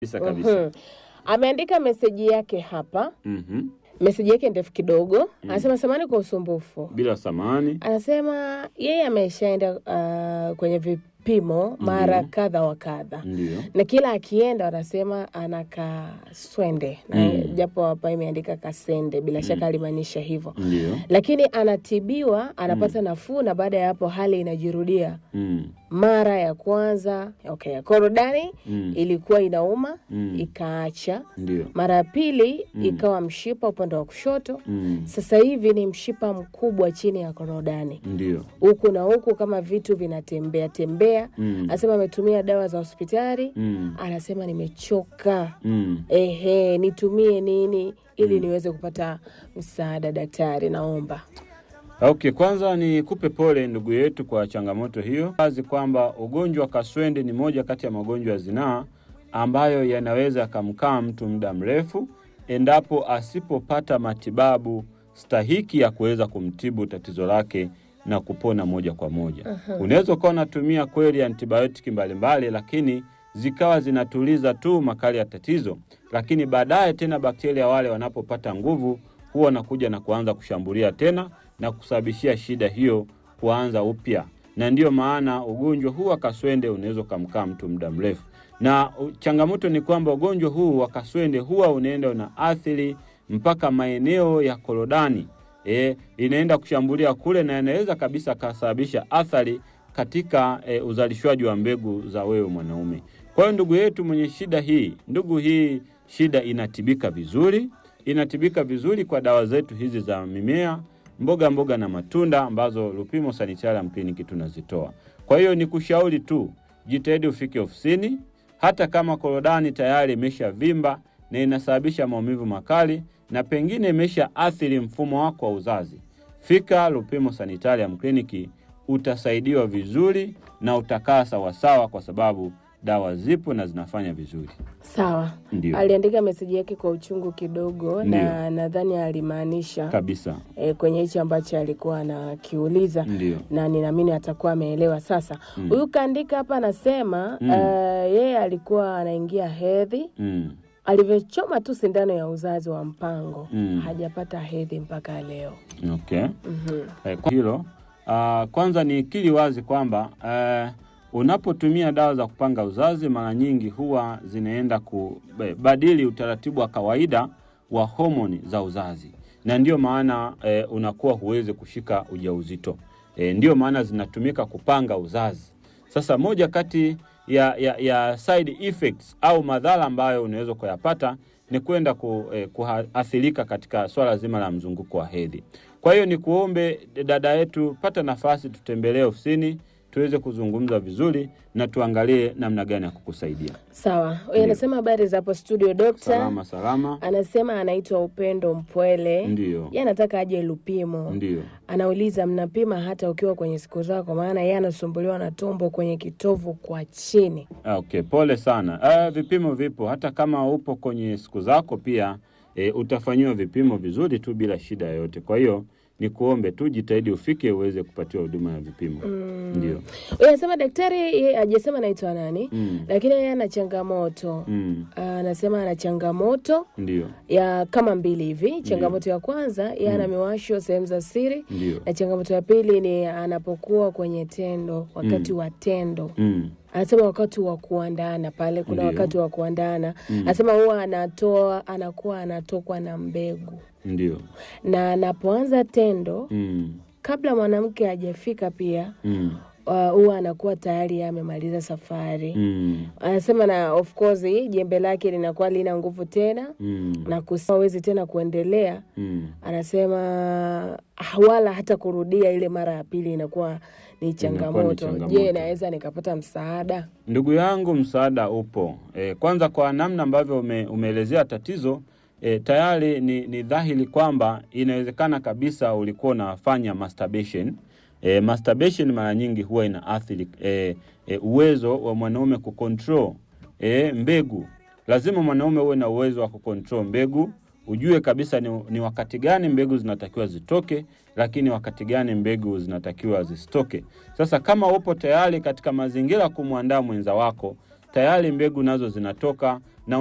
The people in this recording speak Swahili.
kabisa kabisa. Mhm. Ameandika meseji yake hapa, Mhm. meseji yake ndefu kidogo. Anasema samani kwa usumbufu. Bila samani. Anasema yeye ameshaenda uh, kwenye vipimo mara kadha wa kadha Ndio. na kila akienda wanasema ana kaswende na Mm. japo hapa imeandika kasende, bila shaka alimaanisha hivyo, Ndio. lakini anatibiwa, anapata nafuu, na baada ya hapo hali inajirudia. Mm. Mara ya kwanza okay, korodani Mm. ilikuwa inauma Mm. ikaacha. Ndio. Mara ya pili ikawa mshipa upande wa kushoto. Mm. Sasa hivi ni mshipa mkubwa chini ya korodani, Ndio. huku na huku kama vitu vinatembea tembea. Mm. Anasema ametumia dawa za hospitali, Mm. anasema nimechoka, Mm. ehe, nitumie nini ili niweze kupata msaada daktari, naomba. Okay, kwanza ni kupe pole ndugu yetu kwa changamoto hiyo. Wazi kwamba ugonjwa wa kaswende ni moja kati ya magonjwa ya zinaa ambayo yanaweza yakamkaa mtu muda mrefu endapo asipopata matibabu stahiki ya kuweza kumtibu tatizo lake na kupona moja kwa moja. Unaweza ukawa unatumia kweli antibiotiki mbalimbali, lakini zikawa zinatuliza tu makali ya tatizo, lakini baadaye tena bakteria wale wanapopata nguvu huwa wanakuja na kuanza kushambulia tena na kusababishia shida hiyo kuanza upya, na ndiyo maana ugonjwa huu wa kaswende unaweza ukamkaa mtu muda mrefu. Na u- changamoto ni kwamba ugonjwa huu wa kaswende huwa unaenda una athiri mpaka maeneo ya korodani e, inaenda kushambulia kule na inaweza kabisa kasababisha athari katika e, uzalishwaji wa mbegu za wewe mwanaume. Kwa hiyo ndugu yetu mwenye shida hii, ndugu hii shida inatibika vizuri, inatibika vizuri kwa dawa zetu hizi za mimea, mboga mboga na matunda ambazo Lupimo Sanitarium Clinic tunazitoa. Kwa hiyo ni kushauri tu, jitahidi ufike ofisini, hata kama korodani tayari imeshavimba na inasababisha maumivu makali na pengine imesha athiri mfumo wako wa uzazi, fika Lupimo Sanitarium Clinic, utasaidiwa vizuri na utakaa sawasawa, kwa sababu dawa zipo na zinafanya vizuri. Sawa, Ndio aliandika meseji yake kwa uchungu kidogo, na Ndio. nadhani alimaanisha kabisa, e, kwenye hichi ambacho alikuwa anakiuliza ndio na ninaamini atakuwa ameelewa sasa. Huyu kaandika hapa anasema Mm. eh, yeye alikuwa anaingia hedhi, mm. alivyochoma tu sindano ya uzazi wa mpango Mm. hajapata hedhi mpaka leo. Okay. Mhm. Eh, kwa hilo ah, kwanza ni kili wazi kwamba eh, unapotumia dawa za kupanga uzazi mara nyingi huwa zinaenda kubadili utaratibu wa kawaida wa homoni za uzazi, na ndiyo maana eh, unakuwa huwezi kushika ujauzito. Eh, ndiyo maana zinatumika kupanga uzazi. Sasa moja kati ya, ya, ya side effects au madhara ambayo unaweza kuyapata ni kwenda ku, eh, kuathirika katika swala zima la mzunguko wa hedhi. Kwa hiyo ni kuombe dada yetu, pata nafasi, tutembelee ofisini tuweze kuzungumza vizuri na tuangalie namna gani ya kukusaidia. Sawa, huyu anasema habari za hapo studio dokta. Salama salama, Anasema anaitwa Upendo Mpwele, ndiyo yeye anataka aje Lupimo. ndiyo. Anauliza, mnapima hata ukiwa kwenye siku zako? Maana yeye anasumbuliwa na tumbo kwenye kitovu kwa chini. Ah, Okay, pole sana. Ah, vipimo vipo hata kama upo kwenye siku zako pia e, utafanyiwa vipimo vizuri tu bila shida yoyote. Kwa hiyo ni kuombe tu jitahidi ufike uweze kupatiwa huduma ya vipimo. Ndio. Huyu anasema daktari, yeye hajasema anaitwa nani, Mm. lakini yeye ana changamoto Mm. anasema ana changamoto Ndio. ya kama mbili hivi. Changamoto ya kwanza yeye ana miwasho sehemu za siri, Ndio. na changamoto ya pili ni anapokuwa kwenye tendo, wakati wa tendo Mm. anasema wakati wa kuandana pale, kuna Ndio. wakati wa kuandana anasema huwa anatoa anakuwa anatokwa na mbegu, Ndio. na anapoanza tendo Mm. kabla mwanamke hajafika pia Mm. uh, huwa anakuwa tayari yeye amemaliza safari Mm. anasema na of course jembe lake linakuwa lina nguvu tena Mm. na hawezi tena kuendelea. Mm. Anasema ah, wala hata kurudia ile mara ya pili inakuwa ni changamoto. changamoto. Je, naweza nikapata msaada? Ndugu yangu, msaada upo. E, kwanza kwa namna ambavyo ume, umeelezea tatizo e, tayari ni, ni dhahiri kwamba inawezekana kabisa ulikuwa unafanya masturbation. E, masturbation mara nyingi huwa ina athiri e, e, uwezo wa mwanaume kucontrol e, mbegu. Lazima mwanaume uwe na uwezo wa kucontrol mbegu, ujue kabisa ni, ni wakati gani mbegu zinatakiwa zitoke, lakini wakati gani mbegu zinatakiwa zisitoke. Sasa kama upo tayari katika mazingira ya kumwandaa mwenza wako tayari mbegu nazo zinatoka